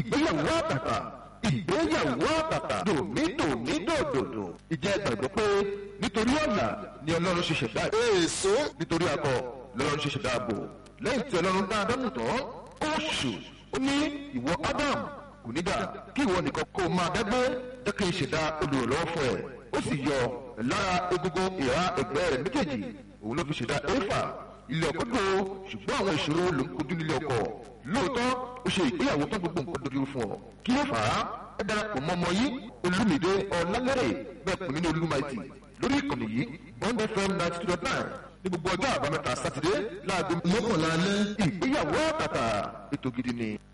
ìgbéyàwó àtàtà ìgbéyàwó àtàtà dòmídòmídòdòdò ìjẹ́ gbàgbọ́ pé nítorí ọ̀nà ni ọlọ́run ṣe ṣẹ̀dá èso nítorí akọ lọ́lọ́run ṣe ṣẹ̀dá ààbò lẹ́yìn tí ọlọ́run dá ádámù tán ó ṣù ó ní ìwọ ádámù kò ní dà kí ìwọ nìkan kó máa dẹ́gbẹ́ jẹ́ kí n ṣẹ̀dá olùrànlọ́wọ́ fún ẹ ó sì yọ lára egungun ìhà ẹgbẹ́ rẹ̀ méjèèjì òun ló fi ṣẹ̀dá éfà ilé ọkọ tó ṣùgbọ́n àwọn ìṣòro ló ń kojú nílé ọkọ lóòótọ́ ó ṣe ìgbéyàwó tó gbogbo nǹkan dojú fún ọ kí ló fà á ẹ darapọ̀ mọ́ ọmọ yìí olúmídé ọ̀làlẹ́rẹ̀ bẹ́ẹ̀ pè mí ní olúmaìtì lórí ìkànnì yìí bond fm ninety two dot nine ní gbogbo ọjọ́ àbámẹ́ta sátidé láago mọ́kànlá alẹ́ ìgbéyàwó àtàtà ètò gidi ni.